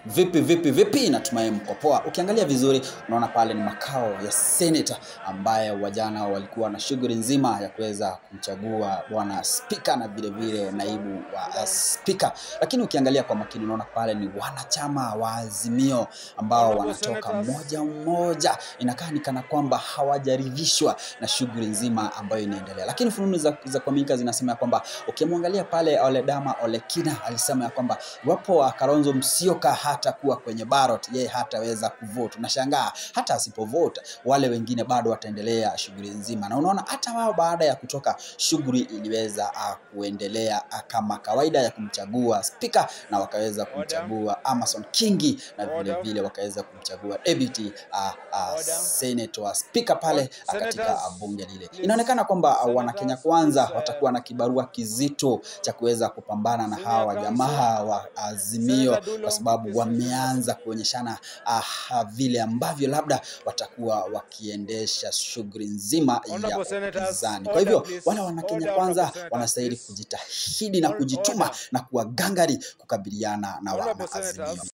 Vipi vipi vipi, natumai mko poa. Ukiangalia vizuri, unaona pale ni makao ya seneta ambaye wajana walikuwa na shughuli nzima ya kuweza kumchagua bwana spika na vile vile naibu wa spika, lakini ukiangalia kwa makini, unaona pale ni wanachama wa Azimio ambao wanatoka mmoja mmoja, inakaa ni kana kwamba hawajaridhishwa na shughuli nzima ambayo inaendelea, lakini fununu za, za kuaminika zinasema ya kwamba ukimwangalia pale Oledama Olekina alisema ya kwamba iwapo Kalonzo Musyoka hata kuwa kwenye ballot, yeye hataweza kuvote. Unashangaa hata asipovote, wale wengine bado wataendelea shughuli nzima, na unaona hata wao baada ya kutoka, shughuli iliweza uh, kuendelea uh, kama kawaida ya kumchagua spika, na wakaweza kumchagua Amason Kingi na vile vile wakaweza kumchagua deputy uh, uh, senator wa spika pale uh, katika uh, bunge lile. Inaonekana kwamba uh, wanakenya kwanza watakuwa na kibarua kizito cha kuweza kupambana na hawa jamaa wa Azimio kwa sababu wameanza kuonyeshana uh, vile ambavyo labda watakuwa wakiendesha shughuli nzima ya upinzani. Kwa hivyo wale wanakenya kwanza wanastahili kujitahidi na kujituma na kuwa gangari kukabiliana na wana Azimio.